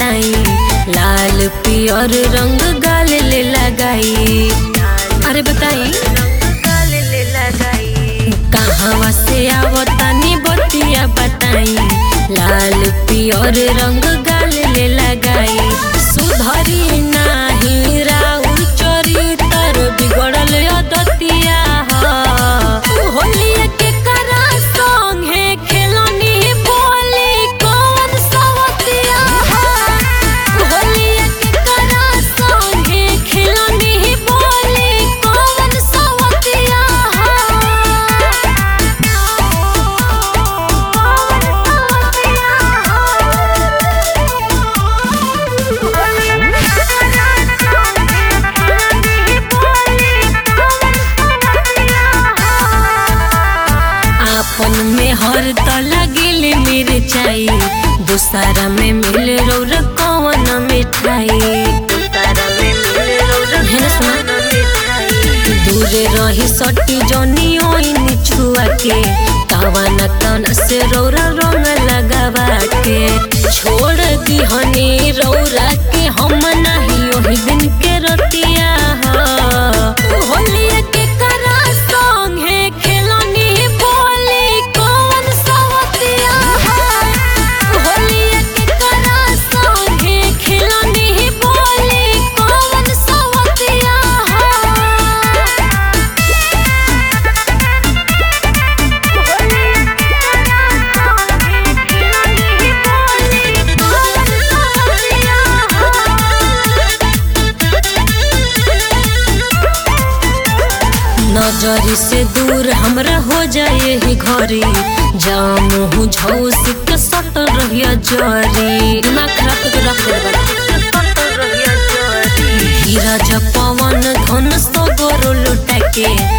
बताई लाल पियर रंग गाल ले लगाई अरे बताई कहवा से आवतानी बतिया बताई लाल पियर रंग गाल ले लगाई सुधरी नाही राउर चरितर बिगड़ल अदतिया होलिया के करा संगे खेलनी बोली कौन सवतिया होलिया के करा संगे खेलनी बोली कौन सवतिया आपन में हर त लगिल मिर्चाई दूसरा में मिल रौर कौन मिठाई है ना सुना? दूरे रही सटी जनी ओइन छुआ के कवन कन से रौरा रंग लगावा के छोड़ दिहनी रौरा के हम नहीं ओही दिन के रतिया ह। होलिया के करा संगे खेलनी बोली कौन सवतिया होलिया के करा संगे खेलनी बोली कौन सवतिया नजरी से दूर हमरा हो जाए ही घरी जामू हूँ झौस के सट रहिया जरी दिमाग खराब करके रख दे धीरज पवन धन सगरो लुटा के